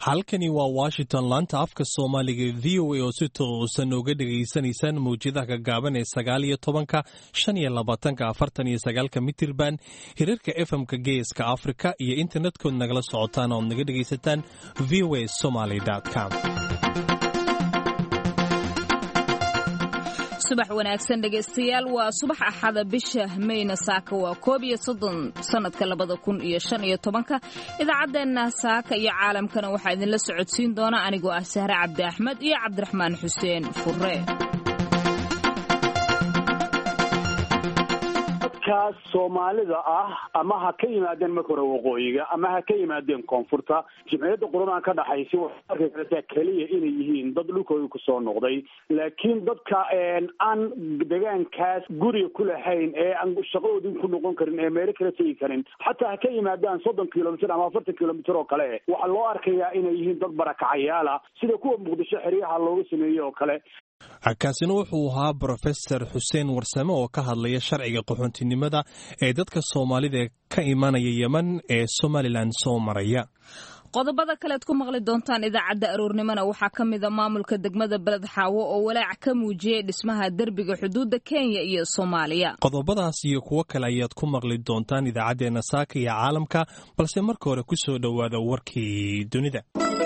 halkani waa washington laanta afka soomaaliga v o a oo si toosan uga dhegaysanaysaan mawjadaha gagaaban ee sagaal iyo tobanka shan iyo labaatanka afartan iyo sagaalka mitirban hirarka efmka geeska afrika iyo internetkood nagala socotaan ood naga dhegaysataan v o a somaly com subax wanaagsan dhegaystayaal waa subax axada bisha mayna saaka waa koob iyo soddon sannadka labada kun iyo shan iyo tobanka idaacaddeenna saaka iyo caalamkana waxaa idinla socodsiin doona anigoo ah sahre cabdi axmed iyo cabdiraxmaan xuseen furre dadkaas soomaalida ah ama ha ka yimaadeen marka hore waqooyiga ama ha ka yimaadeen koonfurta jimciyadda qurban ka dhaxaysa waxay arki kartaa keliya inay yihiin dad dhulkooda kusoo noqday laakiin dadka aan degaankaas guriga ku lahayn ee aan shaqadoodin ku noqon karin ee meelo kala tegi karin xataa ha ka yimaadaan soddon kilomitr ama afartan kilomitr oo kale waxaa loo arkayaa inay yihiin dad barakacayaala sida kuwa muqdisho xeryaha looga sameeyey oo kale kaasina wuxuu ahaa brofesor xuseen warsame oo ka hadlaya sharciga qaxoontinimada ee dadka soomaalida ka imanaya yeman ee somalilan soo maraya qodobada kalead ku maqli doontaan idaacadda aroornimona waxaa ka mida maamulka degmada beled xaawo oo walaac ka muujiyey dhismaha derbiga xuduudda kenya iyo soomaaliya qodobadaas iyo kuwo kale ayaad ku maqli doontaan idaacaddeenna saaka iyo caalamka balse marka hore ku soo dhowaada warkii dunida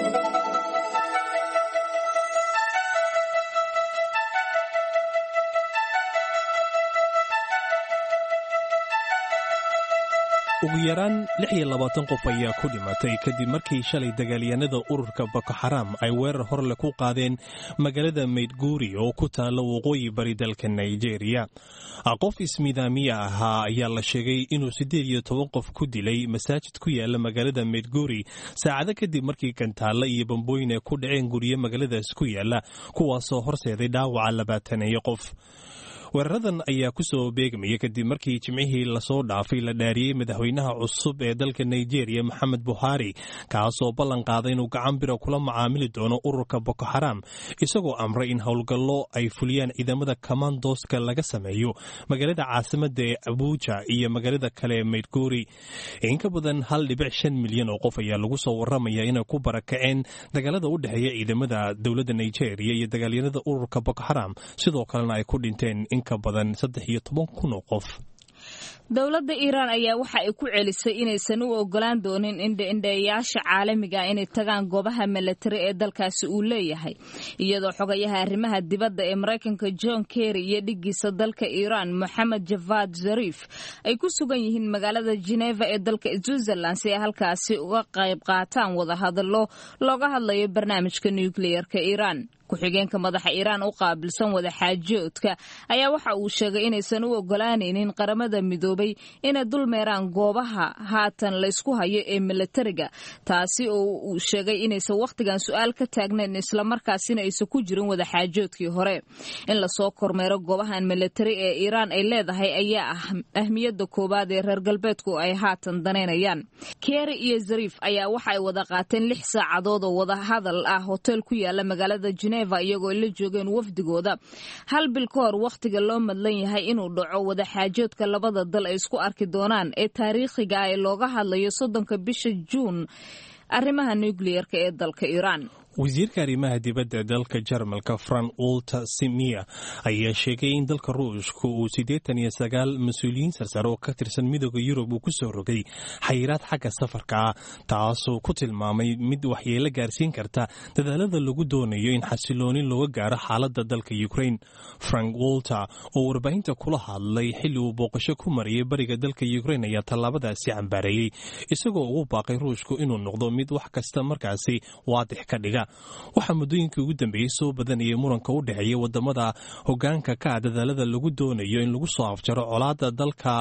ugu yaraan lix iyo labaatan qof ayaa ku dhimatay kadib markii shalay dagaalyahanada ururka boko xaram ay weerar horle ku qaadeen magaalada maydguuri oo ku taalla waqooyi bari dalka nigeria qof ismidaamiya ahaa ayaa la sheegay inuu siddeed iyo toban qof ku dilay masaajid ku yaala magaalada maydguuri saacado kadib markii gantaalla iyo bambooyin ay ku dhaceen guryo magaaladaas ku yaala kuwaasoo horseeday dhaawaca labaataneeyo qof weeraradan ayaa ku soo beegmaya kadib markii jimcihii lasoo dhaafay la dhaariyey madaxweynaha cusub ee dalka nigeria maxamed buhari kaasoo ballan qaaday inuu gacan bira kula macaamili doono ururka boko xaram isagoo amray in howlgallo ay fuliyaan ciidamada kamandoska laga sameeyo magaalada caasimada ee abuuja iyo magaalada kale ee maydguuri in ka badan hal dhibic shan milyan oo qof ayaa lagu soo waramaya inay ku barakaceen dagaalada u dhexeeya ciidamada dowladda nigeria iyo dagaalyanada ururka boko xaram sidoo kalena ay ku dhinteen ka badan saddex iyo toban kun oo qof dowladda iiraan ayaa waxa ay ku celisay inaysan u ogolaan doonin indhaindhayaasha caalamiga inay tagaan goobaha milatari ee dalkaasi uu leeyahay iyadoo xogayaha arrimaha dibadda ee maraykanka john kerry iyo dhiggiisa dalka iiraan moxamed javad zarif ay ku sugan yihiin magaalada geneva ee dalka switzerland si ay halkaasi uga qayb qaataan wadahadallo looga hadlayo barnaamijka nukliyeerka iiraan ku-xigeenka madaxa iiraan u qaabilsan wadaxaajoodka ayaa waxa uu sheegay inaysan u ogolaanaynin qaramada midoobay inay dul meeraan goobaha haatan laysku hayo ee milatariga taasi oo uu sheegay inaysan wakhtigan su-aal ka taagnayn islamarkaasina aysan ku jirin wadaxaajoodkii hore in lasoo kormeero goobahan milatari ee iiraan ay leedahay ayaa ah ahmiyadda koowaad ee reer galbeedku ay haatan danaynayaan keri iyo zariif ayaa waxa ay wada qaateen lix saacadood oo wadahadal ah hotel ku yaala magaalada iyagoo ay la joogeen wafdigooda hal bil ka hor wakhtiga loo madlan yahay inuu dhaco wadaxaajoodka labada dal ay isku arki doonaan ee taariikhiga ah ee looga hadlayo soddonka bisha juun arrimaha nukliyeerka ee dalka iiraan wasiirka arrimaha dibadda dalka jarmalka fran ulta simiya ayaa sheegay in dalka ruushka uu siddeetan iyo sagaal mas-uuliyiin sarsare oo ka tirsan midooda yurub uu ku soo rogay xayiraad xagga safarka ah taasoo ku tilmaamay mid waxyeelo gaarsiin karta dadaalada lagu doonayo in xasilooni looga gaaro xaaladda dalka ukrain frank wolter oo warbaahinta kula hadlay xilli uu booqasho ku mariyay bariga dalka ukrain ayaa tallaabadaasi cambaareeyey isagoo ugu baaqay ruushku inuu noqdo mid wax kasta markaasi waadix ka dhiga waxaa muddooyinkii ugu dambeeyey soo badanayay muranka u dhexeeya wadamada hogaanka ka ah dadaalada lagu doonayo in lagu soo afjaro colaada dalka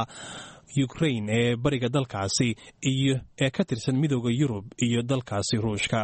ukrain ee bariga dalkaasi iyo ee ka tirsan midooda yurub iyo dalkaasi ruushka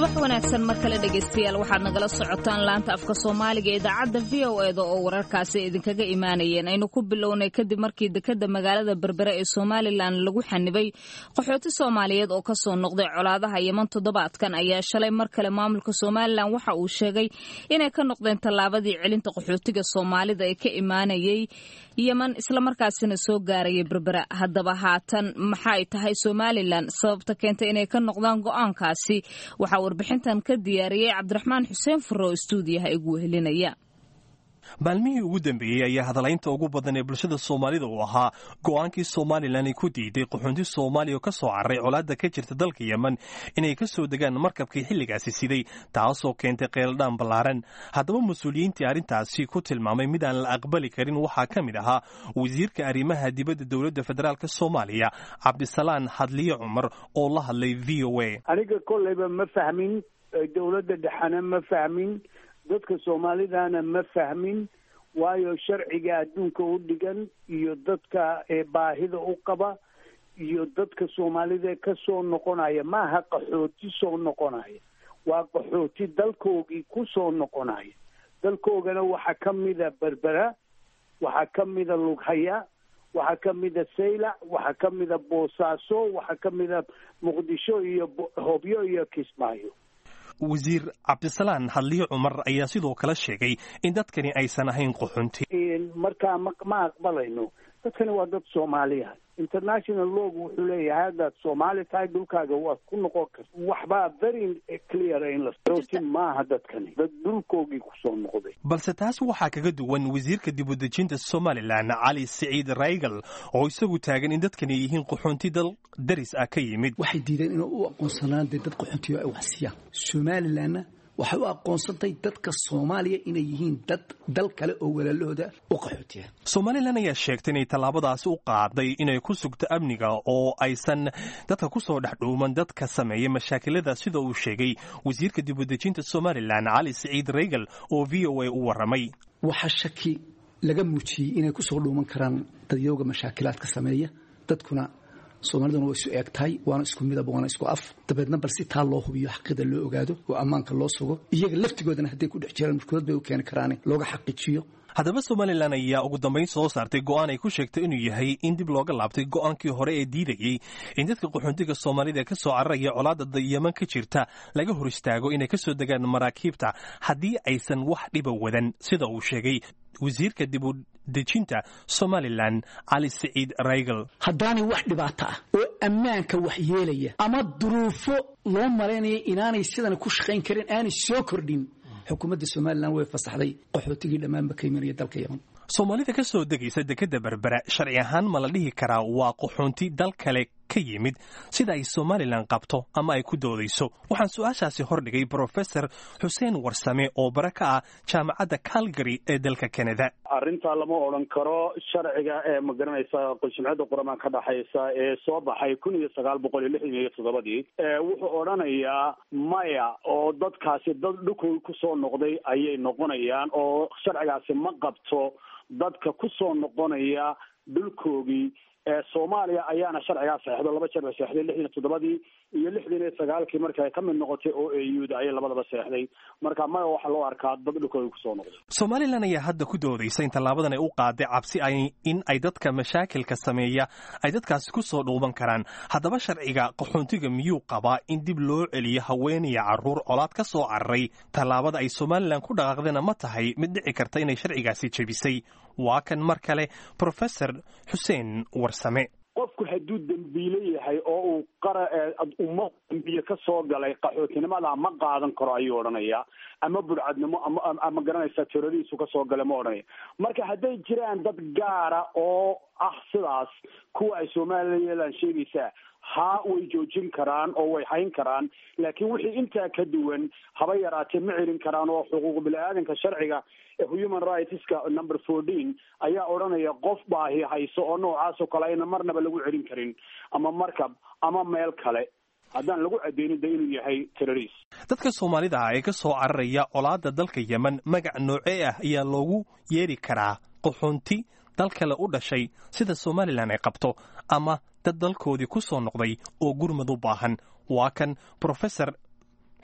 subax wanaagsan mar kale dhegaystayaal waxaad nagala socotaan laanta afka soomaaliga ee idaacadda v o eda oo wararkaasi idinkaga imaanayeen aynu ku bilownay kadib markii dekadda magaalada berbere ee somalilan lagu xanibay qaxooti soomaaliyeed oo kasoo noqday colaadaha yeman toddobaadkan ayaa shalay mar kale maamulka somalilan waxa uu sheegay inay ka noqdeen tallaabadii celinta qaxootiga soomaalida ee ka imaanayay yeman islamarkaasina soo gaaraya berbera haddaba haatan maxay tahay somalilan sababta keentay inay ka noqdaan go'aankaasi waxaa warbixintan ka diyaariyey cabdiraxmaan xuseen furre oo istuudiyaha igu wehelinaya maalmihii ugu dambeeyey ayaa hadalaynta ugu badan ee bulshada soomaalida uu ahaa go'aankii somalilan ay ku diiday qaxoonti soomaaliya oo ka soo cararay colaadda ka jirta dalka yemen inay ka soo degaan markabkii xilligaasi siday taasoo keentay qeeldhaan ballaaran haddaba mas-uuliyiintii arrintaasi ku tilmaamay mid aan la aqbali karin waxaa ka mid ahaa wasiirka arrimaha dibadda dowladda federaalk soomaaliya cabdisalaan hadliye cumar oo la hadlay v o a aniga kolleyba ma fahmin dowladda dhexena ma fahmin dadka soomaalidana ma fahmin waayo sharciga adduunka u dhigan iyo dadka baahida u qaba iyo dadka soomaalida ka soo noqonaya maaha qaxooti soo noqonaya waa qaxooti dalkoogii ku soo noqonaya dalkoogana waxaa ka mida berbera waxaa ka mida lughaya waxaa ka mida saylac waxaa ka mida boosaaso waxaa ka mida muqdisho iyo hobyo iyo kismaayo wasiir cabdisalaan hadliye cumar ayaa sidoo kale sheegay in dadkani aysan ahayn qaxunti markaa ma ma aqbalayno dadkani waa dad soomaaliya international log wuxuu leeyahay haddaad soomaali tahay dhulkaaga waad ku noqon karta waxbaa very clear in la maaha dadkani dad dhulkoogii kusoo noqday balse taas waxaa kaga duwan wasiirka dibudejinta somalilan cali siciid raygal oo isagu taagan in dadkani yihiin qaxoonti dal daris ah ka yimid waxay diideen inay u aqoonsanaan dee dad qaxoontiyo ay waxsiyaan somalilanna waxay u aqoonsantay dadka soomaaliya inay yihiin dad dal kale oo walaalahooda u qaxootiya somalilan ayaa sheegtay inay tallaabadaasi u qaaday inay ku sugto amniga oo aysan dadka ku soo dhex dhuuman dadka sameeya mashaakilada sida uu sheegay wasiirka dibudejinta somalilan cali siciid raygal oo v o a u warramay waxaa shaki laga muujiyey inay ku soo dhuuman karaan dadyooga mashaakilaadka sameeya dadkuna soomaaliduna waa isu eeg tahay waana isku midab waana isku af dabeedna bal si taa loo hubiyo xaqida loo ogaado oo ammaanka loo sugo iyaga laftigoodana hadday ku dhex jiraan markood bay u keeni karaane looga xaqiijiyo haddaba somalilan ayaa ugu dambayn soo saartay go'aan ay ku sheegtay inuu yahay in dib looga laabtay go'aankii hore ee diidayey in dadka qaxoontiga soomaalida ee ka soo cararaya colaadda yeman ka jirta laga hor istaago inay ka soo degaan maraakiibta haddii aysan wax dhiba wadan sida uu sheegay wasiirka dib u dejinta somalilan cali siciid raygal haddaanay wax dhibaato ah oo ammaanka wax yeelaya ama duruufo loo malaynaya inaanay sidan ku shaqayn karin aanay soo kordhin xukuumadda somalilan way fasaxday qaxootigii dhammaanba ka imanaya dalka yeman soomaalida ka soo degaysa dekadda berbera sharci ahaan ma la dhihi karaa waa qaxoonti dal kale ka yimid sida ay somalilan qabto ama ay ku doodayso waxaan su-aashaasi hordhigay brofesor xuseen warsame oo bare ka ah jaamacadda calgary ee dalka canada arrintaa lama odhan karo sharciga ee magaranaysa qulshimciyadda quramaan ka dhaxaysa ee soo baxay kun iyo sagaal boqol iyo lixdan iyo toddobadii wuxuu odhanayaa maya oo dadkaasi dad dhulkooda kusoo noqday ayay noqonayaan oo sharcigaasi ma qabto dadka kusoo noqonaya dhulkoogii soomaaliya ayaana sharcigaa saxeixdo laba jeer bay seexday lixdan iyo toddobadii iyo lixdan iyo sagaalkii markii ay ka mid noqotay oo auda ayay labadaba seexday marka maya waxaa loo arkaa dad dhulkooda kusoo noqday somalilan ayaa hadda ku doodaysa in tallaabadan ay u qaaday cabsi ay in ay dadka mashaakilka sameeya ay dadkaasi kusoo dhuuban karaan haddaba sharciga qaxoontiga miyuu qabaa in dib loo celiyo haweenaya carruur colaad ka soo cararay tallaabada ay somalilan ku dhaqaaqdena ma tahay mid dhici karta inay sharcigaasi jebisay waa kan mar kale profesor xuseen warsame qofku hadduu dembiile yahay oo uu qara ummad dembiye ka soo galay qaxootinimada ma qaadan karo ayuu odhanaya ama burcadnimo ama ama garanaysa tiradiisu ka soo galay ma odhanaya marka hadday jiraan dad gaara oo ah sidaas kuwa ay somalilan sheegaysaa haa way joojin karaan oo way hayn karaan laakiin wixii intaa ka duwan haba yaraatee ma celin karaan oo xuquuq bini-aadanka sharciga human rightska number fourteen ayaa odhanaya qof baahi hayso oo noocaasoo kale ayna marnaba lagu celin karin ama markab ama meel kale haddaan lagu cadeynin de inuu yahay terrorist dadka soomaalida ah ee ka soo cararaya colaadda dalka yemen magac noocee ah ayaa loogu yeeri karaa qaxoonti dal kale u dhashay sida somalilan ay qabto ama dad dalkoodii ku soo noqday oo gurmad u baahan waa kan profesor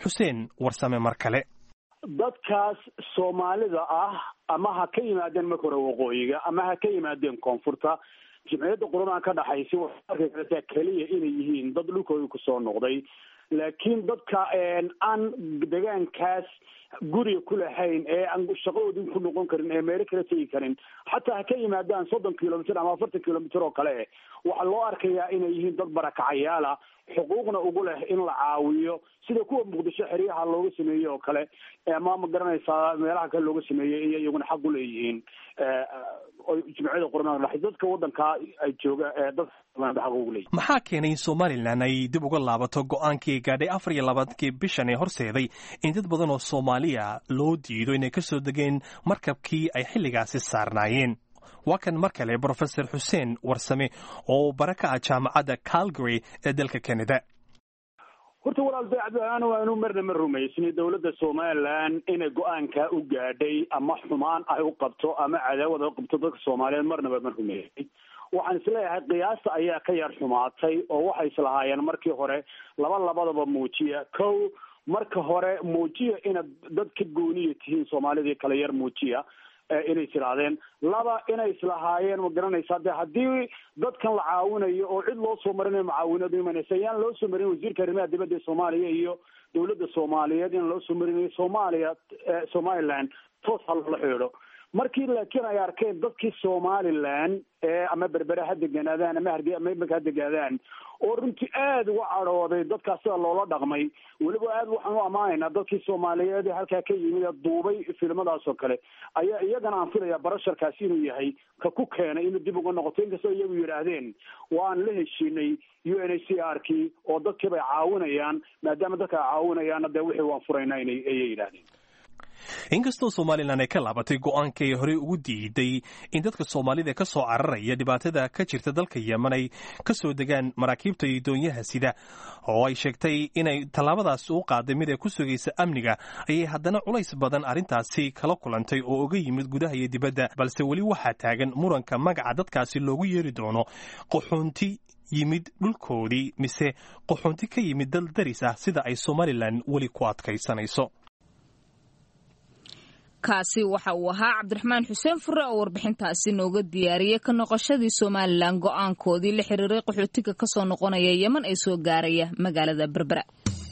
xuseen warsame mar kale dadkaas soomaalida ah ama ha ka yimaadeen marka hore waqooyiga ama ha ka yimaadeen koonfurta jimciyadda qurmaan ka dhaxaysa waxay arki kartaa keliya inay yihiin dad dhulkooda kusoo noqday laakiin dadka aan degaankaas guriga ku lahayn ee aan shaqadoodii ku noqon karin ee meelo kala tegi karin xataa ha ka yimaadaan soddon kilomitr ama afartan kilomitr oo kale waxaa loo arkayaa inay yihiin dad barakacayaala xuquuqna ugu leh in la caawiyo sida kuwa muqdisho xeryaha looga sameeyey oo kale ama ma garanaysaa meelaha kale looga sameeyey iyo iyaguna xaq u leeyihiin jimciyada qurmaan dhaxay dadka wadankaa ay jooga dadka xaq ugu leeyihin maxaa keenay in somalilan ay dib uga laabato go-aankii gaadhay afar iyo labaatankii bishan ee horseeday in dad badan oo soomaaliya loo diido inay ka soo degeen markabkii ay xilligaasi saarnaayeen waa kan mar kale brofesor xuseen warsame oo bara ka ah jaamacadda calgary ee dalka canada horta walaal daacadaan waanu marna ma rumaysnay dowladda somalilan inay go-aankaa u gaadhay ama xumaan ay u qabto ama cadaawad ay u qabto dadka soomaaliyeed marnaba ma rumaysnay waxaan isleeyahay qiyaasta ayaa ka yar xumaatay oo waxay islahaayeen markii hore laba labadaba muujiya kow marka hore muujiya inaad dad ka gooniya tihiin soomaalidii kale yar muujiya inay tirahdeen laba inay islahaayeen ma garanaysaa de haddii dadkan la caawinayo oo cid loo soo marinayo mucaawinadu imanaysa ayaan loo soo marin wasiirka arrimaha dibadda ee soomaaliya iyo dowladda soomaaliyeed in loo soo marinayo soomaaliya somaliland toos ha loola xidhiidho markii laakiin ay arkeen dadkii somaliland ee ama berbere ha deganaadaan ama harge ama imanka ha degaadaan oo runtii aada uga cadhooday dadkaas sida loola dhaqmay weliba aad waxaan u ammaanaynaa dadkii soomaaliyeed ee halkaa ka yimid ee duubay filimadaas oo kale ayaa iyagana aan filayaa barasharkaasi inuu yahay ka ku keenay inuu dib uga noqoto inkastoo iyagu yidhaahdeen waan la heshiinay u n h c r kii oo dadkiiba ay caawinayaan maadaama dadka ay caawinayaanna dee wixii waan furaynaa inay ayay yidhahdeen inkastoo somalilan ay ka laabatay go-aanka ay horey ugu diiday in dadka soomaalida ka soo cararaya dhibaatada ka jirta dalka yemen ay ka soo degaan maraakiibta iyo doonyaha sida oo ay sheegtay inay tallaabadaas u qaaday mid ay ku sugaysa amniga ayay haddana culays badan arrintaasi kala kulantay oo uga yimid gudaha iyo dibadda balse weli waxaa taagan muranka magaca dadkaasi loogu yeeri doono qaxoonti yimid dhulkoodii mise qaxoonti ka yimid dal daris ah sida ay somalilan weli ku adkaysanayso kaasi waxa uu ahaa cabdiraxmaan xuseen fure oo warbixintaasi nooga diyaariyey ka noqoshadii somalilan go-aankoodii la xiriiray qaxootiga ka soo noqonaya yeman ee soo gaaraya magaalada berbera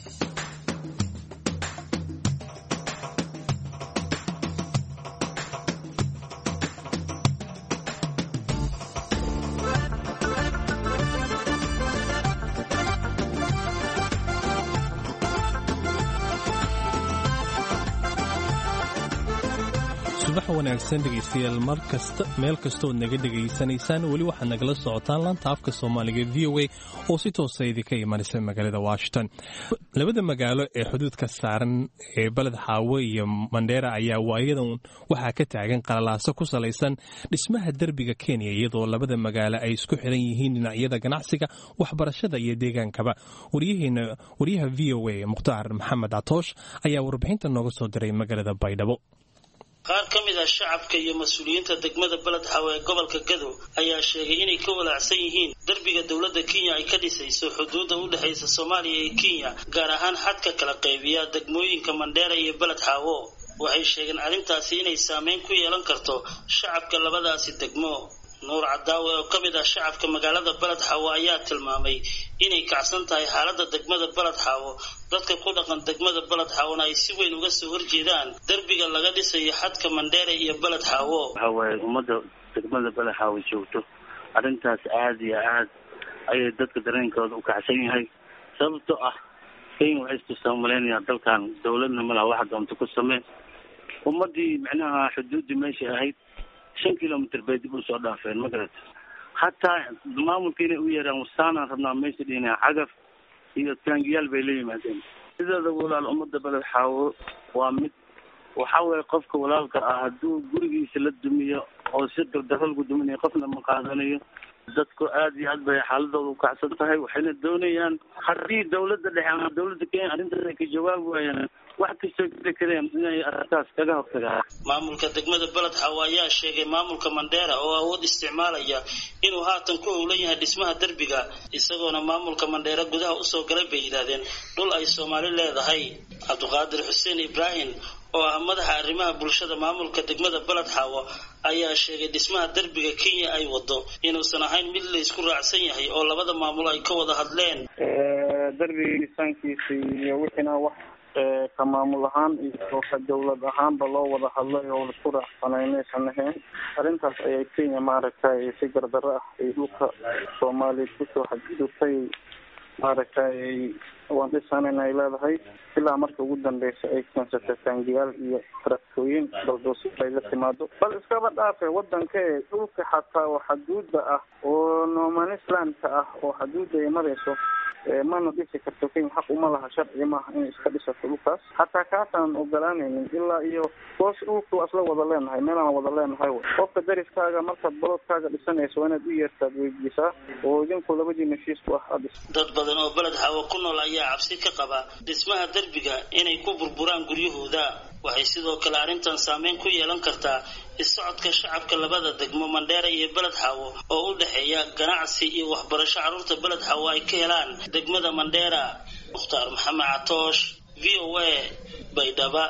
subax wanaagsan dhegaystayaal mar kasta meel kastood naga dhegaysanaysaan weli waxaad nagala socotaan laanta afka soomaaliga v o a oo si toosa idinka imanaysa magaalada washington labada magaalo ee xuduudka saaran ee beled xaawo iyo mandheera ayaa waayadan waxaa ka taagan qalalaaso ku salaysan dhismaha derbiga kenya iyadoo labada magaalo ay isku xiran yihiin dhinacyada ganacsiga waxbarashada iyo deegaankaba waryaha v o a mukhtaar maxamed catoosh ayaa warbixinta nooga soo diray magaalada baydhabo qaar ka mid ah shacabka iyo mas-uuliyiinta degmada beled xawe ee gobolka gadow ayaa sheegay inay ka walaacsan yihiin derbiga dowladda kenya ay ka dhisayso xuduudda u dhexaysa soomaaliya iyo kenya gaar ahaan xadka kala qaybiya degmooyinka mandheera iyo beled xaawo waxay sheegeen arrintaasi inay saameyn ku yeelan karto shacabka labadaasi degmo nuur cadaawe oo ka mid ah shacabka magaalada beled xaawo ayaa tilmaamay inay kacsan tahay xaaladda degmada beled xaawo dadka ku dhaqan degmada beled xaawona ay si weyn uga soo horjeedaan derbiga laga dhisayo xadka mandheere iyo beled xaawo waxa waaye ummadda degmada beled xaawo joogto arrintaas aada iyo aad ayay dadka dareenkooda u kacsan yahay sababtoo ah kenya waxay istustaa malaynayaa dalkan dawladna malaha waxa doonta ku samee ummaddii micnaha xuduuddii meeshay ahayd shan kilomitr bay dib usoo dhaafeen ma garata hataa maamulka inay u yeeraan wasaanaan rabnaa meesha dhihina cagaf iyo taangiyaal bay la yimaadeen sideeda walaal ummadda beled xaawo waa mid waxa weeye qofka walaalka ah hadduu gurigiisa la dumiyo oo si dardaro lagu duminayo qofna ma qaadanayo dadku aad iyo aad bay xaaladooda ukacsan tahay waxayna doonayaan haddii dawladda dhexe ama dawladda kenya arrintaas ay ka jawaabi waayaan wax kastoo jiri kareen inay arrintaas kaga hortagaan maamulka degmada beled xawo ayaa sheegay maamulka mandheera oo awood isticmaalaya inuu haatan ku howlan yahay dhismaha derbiga isagoona maamulka mandheera gudaha usoo galay bay yidhaahdeen dhul ay soomaali leedahay cabdiqaadir xuseen ibraahim oo ah madaxa arrimaha bulshada maamulka degmada beled xaawo ayaa sheegay dhismaha derbiga kenya ay wado inuusan ahayn mid la isku raacsan yahay oo labada maamulo ay ka wada hadleen derbiga dhisaankiisa iyo wixiina wax ka maamul ahaan iyo ka dawlad ahaanba loo wada hadlay oo laisku raacsanay maysan ahayn arrintaas ayay kenya maaragtay si gardarro ah ay dhulka soomaaliya kusoo xadgudubtay maaragtay waan dhisanan ay leedahay ilaa marka ugu dambeysa ay keensatay taangiyaal iyo taraktooyin baldoos ay la timaado bal iskaba dhaafe wadanka ee dhulka xataa oo xaduuda ah oo nomanislandka ah oo xaduuda ay marayso mana dhisi karto kenya xaq uma laha sharci maaha inay iska dhisato dhulkaas hataa kaasaan ogolaanaynin ilaa iyo hoos dhulka waa isla wada leenahay meelaan wada leenahay qofka dariskaaga markaad baloodkaaga dhisanayso waa inaad u yeertaad weydiisaa oo idinku labadiina heshiisku ah aad dad badan oo beled xaawo ku nool ayaa cabsi ka qaba dhismaha derbiga inay ku burburaan guryahooda waxay sidoo kale arrintan saameyn ku yeelan kartaa is-socodka shacabka labada degmo mandheera iyo beled xaawo oo u dhexeeya ganacsi iyo waxbarasho carruurta beled xaawo ay ka helaan degmada mandheera mukhtaar maxamed catoosh v o a baydhaba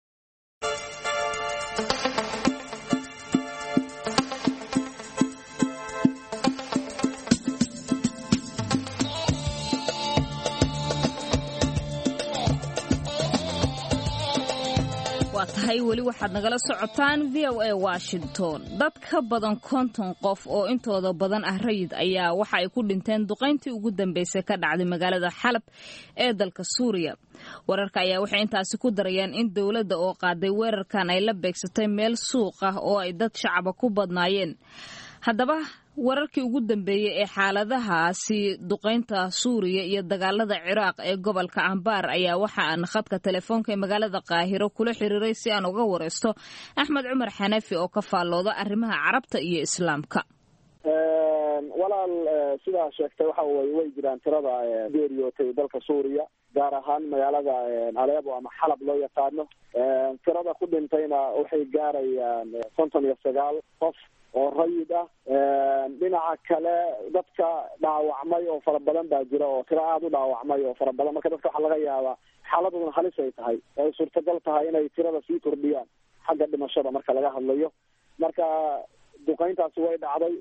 waa tahay weli waxaad nagala socotaan v o a washington dad ka badan konton qof oo intooda badan ah rayid ayaa waxa ay ku dhinteen duqayntii ugu dambeysay ka dhacday magaalada xalab ee dalka suuriya wararka ayaa waxay intaasi ku darayaan in dowladda oo qaaday weerarkan ay la beegsatay meel suuq ah oo ay dad shacaba ku badnaayeen haddaba wararkii ugu dambeeyey ee xaaladahaasi duqaynta suuriya iyo dagaalada ciraaq ee gobolka ambaar ayaa waxa aan khadka telefoonka ee magaalada qaahiro kula xiriiray si aan uga wareysto axmed cumar xanafi oo ka faallooda arrimaha carabta iyo islaamka walaal sidaa sheegtay waxa weye way jiraan tirada geeriyootay dalka suuriya gaar ahaan magaalada aleebo ama xalab loo yaqaano tirada ku dhintayna waxay gaarayaan konton iyo sagaal qof oo rayid ah dhinaca kale dadka dhaawacmay oo fara badan baa jira oo tiro aada u dhaawacmay oo fara badan marka dadka waxaa laga yaabaa xaaladoodan halis ay tahay oo ay suurtagal tahay inay tirada sii kordhiyaan xagga dhimashada marka laga hadlayo marka duqayntaasi way dhacday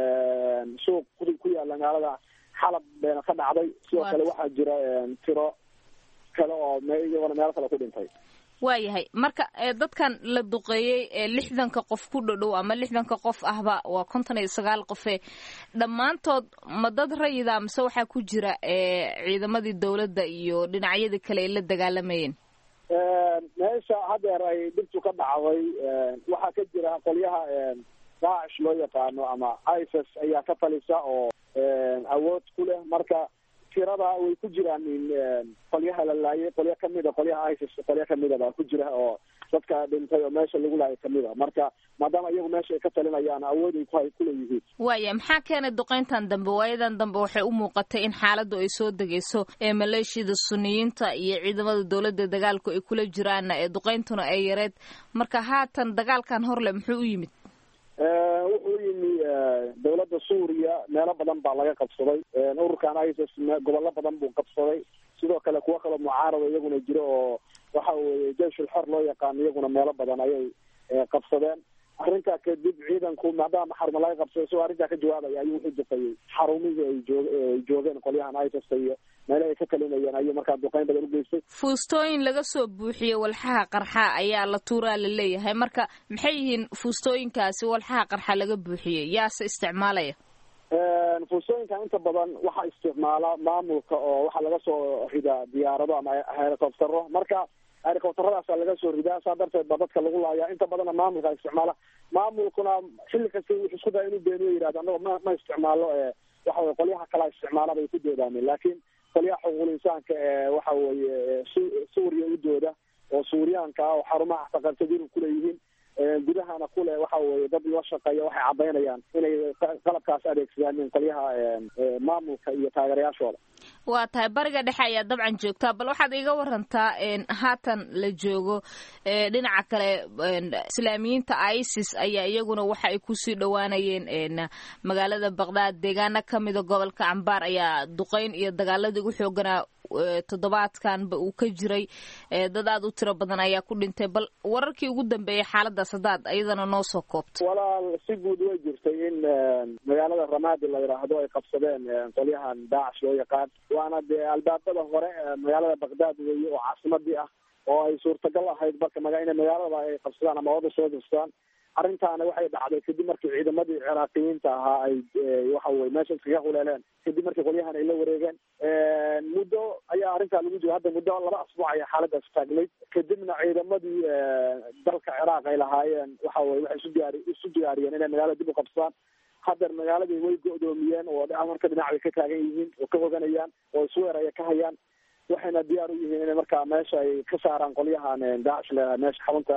suuq ku yaala magaalada xalab beena ka dhacday sidoo kale waxaa jira tiro kale oo iyagona meelo kale ku dhintay waayahay marka dadkan la duqeeyey ee lixdanka qof ku dhodhow ama lixdanka qof ahba waa konton iyo sagaal qofe dhammaantood ma dad rayida mise waxaa ku jira ciidamadii dowladda iyo dhinacyadii kale ay la dagaalamayeen meesha hadeer ay dhibtu ka dhacday waxaa ka jira qolyaha daacish loo yaqaano ama isis ayaa ka talisa oo awood ku leh marka tirada way ku jiraan qolyaha la laayay qolyo kamida qolyaha isis qolyo kamida baa ku jira oo dadka dhintay oo meesha lagu laayay kamida marka maadaama iyagu meesha ay ka talinayaan awood ay ku kuleeyihiin waaya maxaa keenay duqeyntan dambe waayadan dambe waxay u muuqatay in xaaladdu ay soo degayso ee maleeshiyada suniyiinta iyo ciidamada dowladda dagaalku ay kula jiraanna ee duqeyntuna ay yareed marka haatan dagaalkan horle muxuu u yimid wuxuu yimi dawladda suuriya meelo badan baa laga qabsaday ururkan isis gobollo badan buu qabsaday sidoo kale kuwo kaloo mucaarada iyaguna jiro oo waxa weye jeyshul xor loo yaqaano iyaguna meelo badan ayay qabsadeen arrintaa kadib ciidanku maadaama xarumo laga qabsaday isagoo arrintaa ka jawaabaya ayuu wuxuu duqeeyey xarumihii ay joog ay joogeen qolyahan isis iyo meelahay ka talinayeen ayuu markaa duqeyn badan ugeystay fuustooyin laga soo buuxiyey walxaha qarxa ayaa la tuuraa la leeyahay marka maxay yihiin fuustooyinkaasi walxaha qarxa laga buuxiyey yaase isticmaalaya fuustooyinkan inta badan waxaa isticmaala maamulka oo waxaa laga soo ridaa diyaarado ama helicoptero marka helicopteradaasa laga soo ridaa saa darteed baa dadka lagu laaya inta badanna maamulka isticmaala maamulkuna xilli kasta wuxuu isku daya inuu beeniyo yihahdo annago ma ma isticmaalo waxa weye qolyaha kalaa isticmaala bay ku doodaameen laakiin qolyaha xuquuqul insaanka ee waxa weeye suuriya u dooda oo suuriyaanka ah oo xarumaha taqartadiru kuleeyihiin gudahana kule waxa weye dad la shaqeeya waxay caddaynayaan inay qalabkaas adeegsadaan qolyaha maamulka iyo taageerayaashooda waa tahay bariga dhexe ayaa dabcan joogtaa bal waxaad iga warantaa haatan la joogo dhinaca kale islaamiyiinta isis ayaa iyaguna waxa ay kusii dhowaanayeen magaalada baqdaad deegaano kamida gobolka cambaar ayaa duqeyn iyo dagaaladii ugu xooganaa toddobaadkanba uu ka jiray dad aad u tiro badan ayaa ku dhintay bal wararkii ugu dambeeyay xaaladaas haddaad iyadana noo soo koobto walaal si guud way jirtay in magaalada ramadi la yidhaahdo ay qabsadeen qolyahan daacish loo yaqaan waana dee albaabada hore magaalada baqdaad weeye oo caasimadii ah oo ay suurtagal ahayd marka maga inay magaalada ay qabsadaan ama wada soo dirstaan arrintaana waxay dhacday kadib markii ciidamadii ciraaqiyiinta ahaa ay waxa weye meesha iskaga huleeleen kadib markii qolyahan ay la wareegeen muddo ayaa arrintaa lagu jiro hadda muddo laba asbuuc ayaa xaaladaas taagnayd kadibna ciidamadii dalka ciraaq ay lahaayeen waxa weye waxay isu diyaari isu diyaariyeen inay magaalada dib u qabsadaan haddeer magaaladii way go-doomiyeen oo marka dhinac bay ka taagan yihiin oo ka hoganayaan oo isweer aya ka hayaan waxayna diyaar u yihiin inay markaa meesha ay ka saaraan qolyahan daacish leedahay meesha xarunta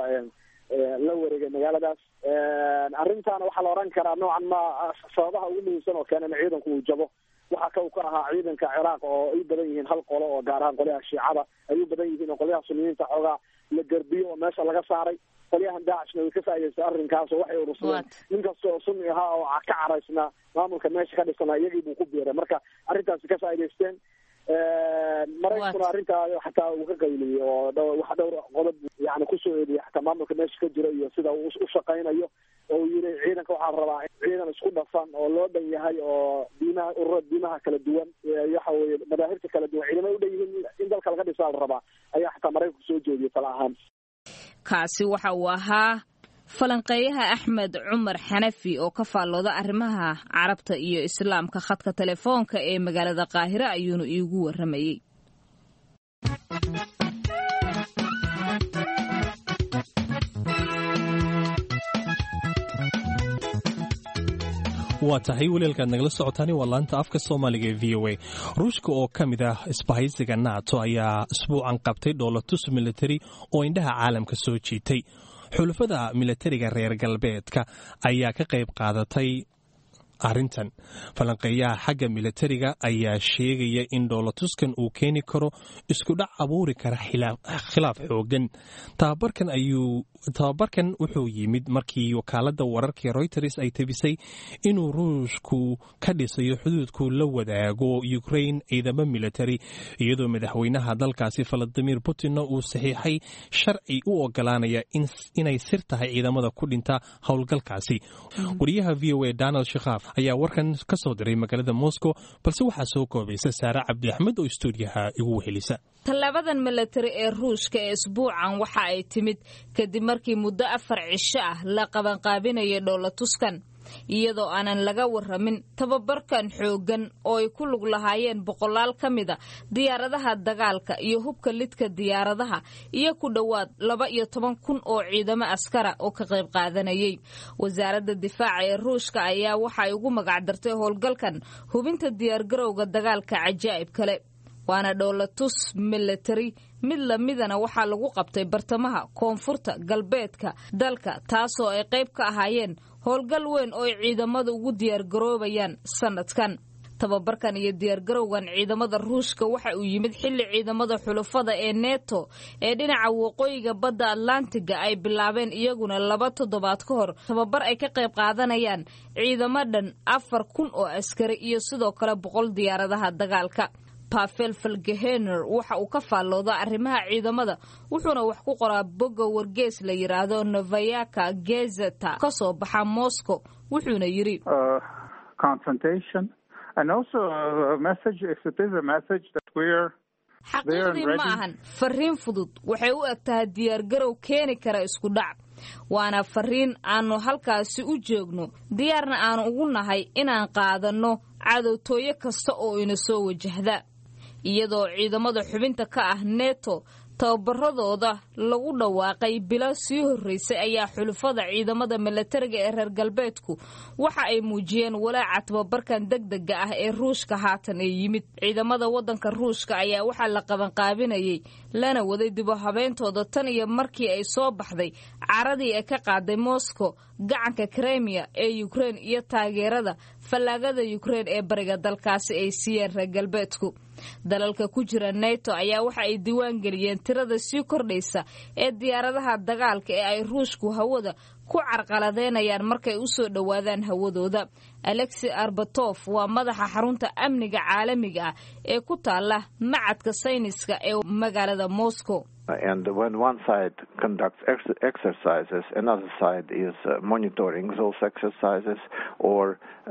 la wareegay magaaladaas arrintaana waxaa la oran karaa noocan ma sababaha ugu muhiimsan oo keena in ciidanku uu jabo waxaa ka u ka ahaa ciidanka ciraaq oo ay badan yihiin hal qolo oo gaar ahaan qolyaha shiicada ay u badan yihiin oo qolyaha suniyiinta xoogaa la garbiyo oo meesha laga saaray qolyahan daacishna way ka faa'idaystay arrinkaas oo waxay urursadeen nin kasta oo sunni ahaa oo ka caraysnaa maamulka meesha ka dhisnaa iyagii buu ku biiray marka arrintaasi ka faa'idaysteen maraykuna arrintaa xataa uu ka qayliyey oo wax dhowr qodob yani kusoo eediyay xataa maamulka meesha ka jira iyo sida uu u shaqaynayo oo uu yiri ciidanka waxaa la rabaa ciidan isku dhafan oo loo dhan yahay oo diimaha ururada diimaha kala duwan waxa weye madaahibta kala duwan ciidamay u dhan yihiin in dalka laga dhisaa la rabaa ayaa xataa maraykanku soo jeediyay tala ahaan kaasi waxa uu ahaa falanqeeyaha axmed cumar xanafi oo ka faallooda arrimaha carabta iyo islaamka khadka telefoonka ee magaalada qaahire ayuunu iigu warramayey waa tahay waleelkaad nagala socotaani waa laanta afka soomaaliga ee v o a ruushka oo ka mid ah isbahaysiga nato ayaa isbuucan qabtay dhoolatus militari oo indhaha caalamka soo jiitay xulafada milatariga reer galbeedka ayaa ka qayb qaadatay arrintan falanqeeyaha xagga milatariga ayaa sheegaya in dhoolatuskan uu keeni karo iskudhac abuuri kara khilaaf xoogan tababarkan wuxuu yimid markii wakaalada wararka reuters ay tabisay inuu ruushku ka dhisayo xuduudku la wadaago ukrain ciidamo militari iyadoo madaxweynaha dalkaasi valadimir putinna uu saxiixay sharci u ogolaanaya inay sir tahay ciidamada ku dhinta howlgalkaasi wariyaha v o a donald shakhaaf ayaa warkan ka soo diray magaalada moscow balse waxaa soo koobaysa saare cabdi axmed oo stuudiyaha igu wehelisa tallaabadan milatari ee ruushka ee isbuucan waxa ay timid kadib markii muddo afar cisho ah la qabanqaabinayay dhoolatuskan iyadoo aanan laga waramin tababarkan xooggan oo ay ku lug lahaayeen boqolaal ka mida diyaaradaha dagaalka iyo hubka lidka diyaaradaha iyo ku dhowaad laba iyo toban kun oo ciidamo askara oo ka qayb qaadanayay wasaaradda difaaca ee ruushka ayaa waxa ay ugu magacdartay howlgalkan hubinta diyaargarowga dagaalka cajaa'ib kale waana dhoolatus milatari mid lamidana waxaa lagu qabtay bartamaha koonfurta galbeedka dalka taasoo ay qayb ka ahaayeen howlgal weyn oo ay ciidamada ugu diyaargaroobayaan sanadkan tababarkan iyo diyaargarowgan ciidamada ruushka waxa uu yimid xilli ciidamada xulafada ee neto ee dhinaca waqooyiga badda atlantiga ay bilaabeen iyaguna laba toddobaad ka hor tababar ay ka qayb qaadanayaan ciidamo dhan afar kun oo askari iyo sidoo kale boqol diyaaradaha dagaalka pavel falgehener waxa uu ka faallooda arrimaha ciidamada wuxuuna wax ku qoraa bogga wargees la yidhaahdo novayaka gezeta ka soo baxa moscow wuxuuna yidhi xaqiiqdii ma ahan fariin fudud waxay u eg tahay diyaargarow keeni kara isku dhac waana fariin aannu halkaasi u joogno diyaarna aanu ugu nahay inaan qaadanno cadowtooyo kasta oo ina soo wajahda iyadoo ciidamada xubinta ka ah neto tababaradooda lagu dhawaaqay bilo sii horreysay ayaa xulufada ciidamada milatariga ee reer galbeedku waxa ay muujiyeen walaaca tababarkan degdega ah ee ruushka haatan ee yimid ciidamada waddanka ruushka ayaa waxaa la qabanqaabinayay lana waday dibu habeyntooda tan iyo markii ay soo baxday caradii ay ka qaaday moscow gacanka kremiya ee ukrein iyo taageerada fallaagada ukrein ee bariga dalkaasi ay siiyeen reer galbeedku dalalka ku jira neto ayaa waxa ay diiwaan geliyeen tirada sii kordhaysa ee diyaaradaha dagaalka ee ay ruushku hawada ku carqaladeynayaan markay u soo dhowaadaan hawadooda alexi arbatof waa madaxa xarunta amniga caalamiga ah ee ku taala macadka sayniska ee magaalada moscow And when one side conducts ex- exercises, another side is uh, monitoring those exercises or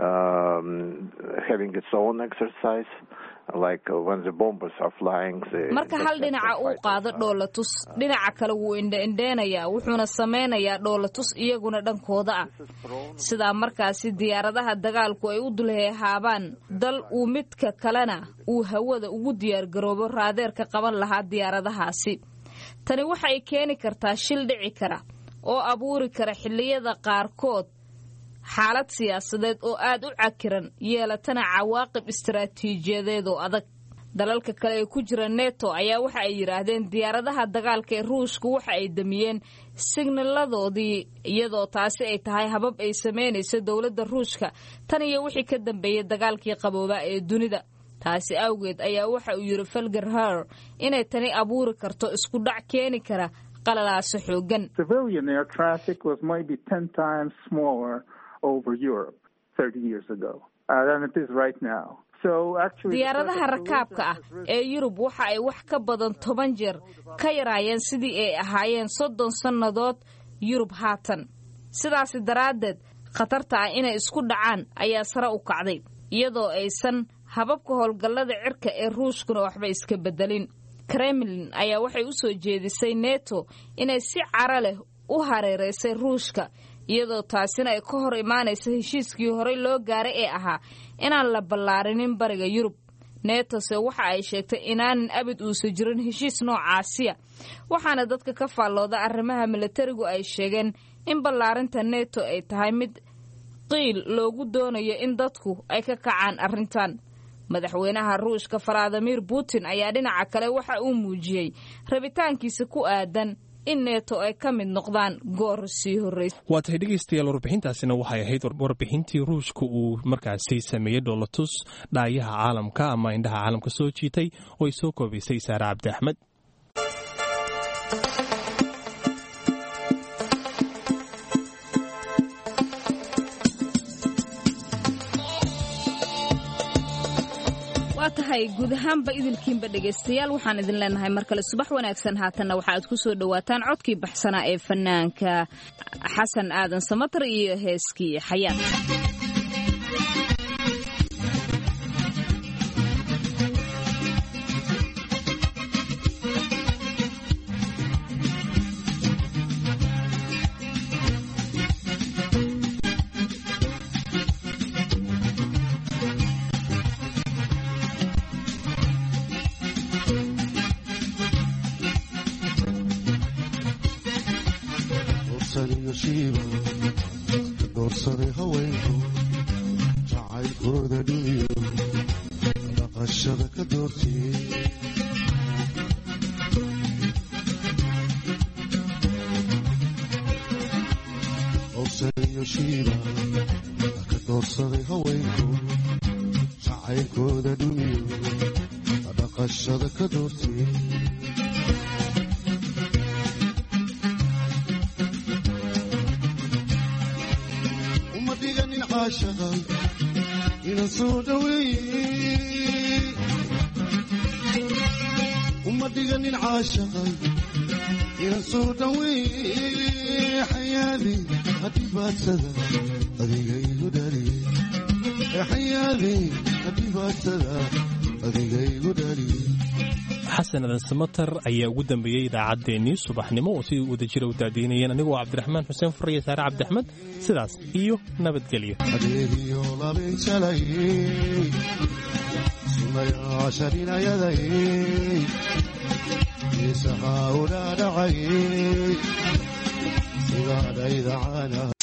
um, having its own exercise. Like uh, when the bombers are flying. The marka hal dhinaca uu qaado dhoolatus dhinaca kale wuu indhaindheenayaa wuxuuna samaynayaa dhoolatus iyaguna dhankooda ah sidaa markaasi diyaaradaha dagaalku ay u dulheehaabaan dal uu midka kalena uu hawada ugu diyaargaroobo raadeerka qaban lahaa diyaaradahaasi tani waxa ay keeni kartaa shil dhici kara oo abuuri kara xilliyada qaarkood xaalad siyaasadeed oo aad u cakiran yeelatana cawaaqib istaraatiijiyadeed oo adag dalalka kale ee ku jira neto ayaa waxa ay yidhaahdeen diyaaradaha dagaalka ee ruushku waxa ay damiyeen signaaladoodii iyadoo taasi ay tahay habab ay samaynayso dowladda ruushka tan iyo wixii ka dambeeyey dagaalkii qaboobaa ee dunida taasi awgeed ayaa waxa uu yidhi felger her inay tani abuuri karto isku dhac keeni kara qalalaaso xoogan Civilian air traffic was maybe 10 times smaller over Europe 30 years ago uh, than it is right now. So actually, diyaaradaha rakaabka ah ee yurub waxa ay wax ka badan toban jeer ka yaraayeen sidii ay ahaayeen soddon sannadood yurub haatan sidaasi daraaddeed khatarta ah inay isku dhacaan ayaa sare u kacday iyadoo aysan hababka howlgallada cirka ee ruushkuna waxba iska beddelin kremlin ayaa waxay u soo jeedisay neto inay si cara leh u hareeraysay ruushka iyadoo taasina ay ka hor imaanaysa heshiiskii horey loo gaaray ee ahaa inaan la ballaarinin bariga yurub netose waxa ay sheegtay inaanan abid uusa jirin heshiis noocaasiya waxaana dadka ka faallooda arrimaha milatarigu ay sheegeen in ballaarinta neto ay tahay mid qiil loogu doonayo in dadku ay ka kacaan arrintan madaxweynaha ruushka faladimir putin ayaa dhinaca kale waxa uu muujiyey rabitaankiisa ku aadan in neeto ay ka mid noqdaan goor sii horreysa waa tahay dhegaystayaal warbixintaasina waxay ahayd warbixintii ruushka uu markaasi sameeyey dhoolatus dhaayaha caalamka ama indhaha caalamka soo jiitay oo ay soo koobaysay saare cabdi axmed waa tahay guud ahaanba idilkiinba dhegaystayaal waxaan idin leenahay mar kale subax wanaagsan haatanna waxa aad ku soo dhowaataan codkii baxsanaa ee fanaanka xasan aadan samatar iyo heeskii xayaat doorsaday haweenku jacaylkooda dhumiyo dhaqashada ka doortiyey dorsaniyo shiiba ka doorsaday haweenku jacaylkooda dhumiyo dhaqashada ka doortiyey inan soo dhaweeye uma dhiganin caashaqay inan soo dhaweeye xayaadi hadhibaadsada adiga igu dhaliye xayaadi hadhibaadsada adiga igu dhaliye xasan adan samatar ayaa ugu dambeeyey idaacaddeenii subaxnimo oo sidii wada jira u daadiinayeen anigoo cabdiraxmaan xuseen furaya saare cabdiaxmed sidaas iyo nabadgelyo adeegiyo labinjalayey sunayaasharinayadayey geesaha una dhacay sidaadhayda caana